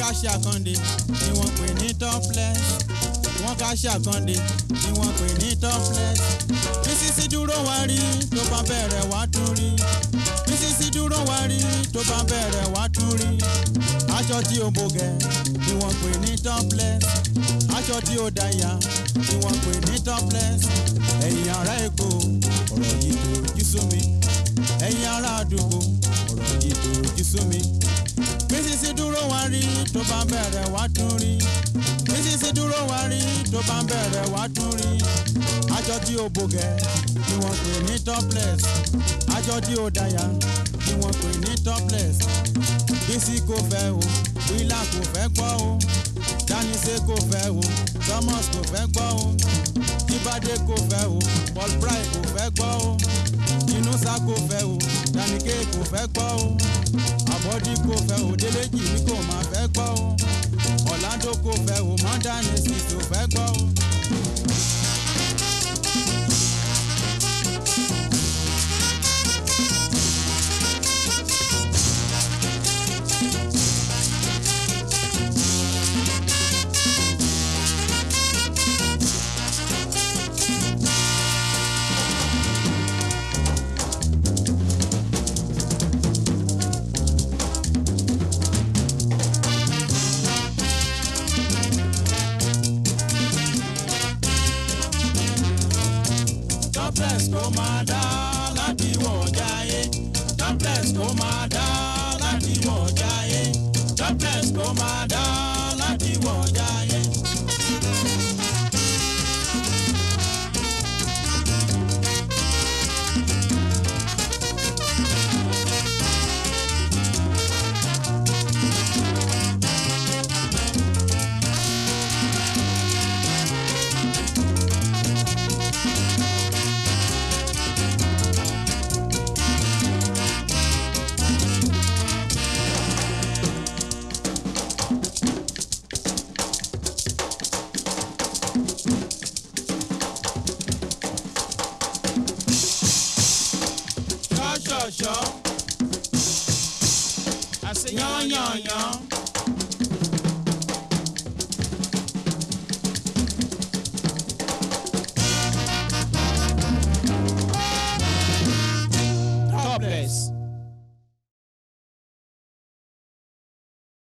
ṣe àkàndé ni wọ́n pè ní topless wọ́n ká ṣe àkàndé ni wọ́n pè ní topless bísísí dúró wá rí tó bá bẹ̀rẹ̀ wá tún rí bísísí dúró wá rí tó bá bẹ̀rẹ̀ wá tún rí aṣọ tí ó bògẹ̀ ni wọ́n pè ní topless aṣọ tí ó dáyà ni wọ́n pè ní topless ẹ̀yin ará èkó ọ̀rọ̀ yìí tó jí sú mi ẹ̀yin ará àdúgbò ọ̀rọ̀ yìí tó jí sú mi bísísí dúró wá rí tó bá bẹ̀rẹ̀ wá tún rí bísísí dúró wá rí tó bá bẹ̀rẹ̀ wá tún rí aṣọ tí ó bògẹ̀ ni wọ́n pè ní topless aṣọ tí ó dáyà ni wọ́n pè ní topless bísí kò fẹ́ o wílà kò fẹ́ gbọ́ o dáníṣe kò fẹ́ o thomas kò fẹ́ gbọ́ o jíbádé kò fẹ́ o paul pry kò fẹ́ gbọ́ o inúṣà kò fẹ́ o danike kò fẹ́ gbọ́ o àbọ̀dí kò fẹ́ o déléjì ní kò máa fẹ́ gbọ́ o ọ̀làdó kò fẹ́ o mọ́dánìsì kò fẹ́ gbọ́ o. topless kò máa dá láti wọ̀ jáyé topless kò máa dá láti wọ̀ jáyé topless kò máa dá láti wọ̀ jáyé. ṣọ́ṣọ̀ṣọ́ yányányán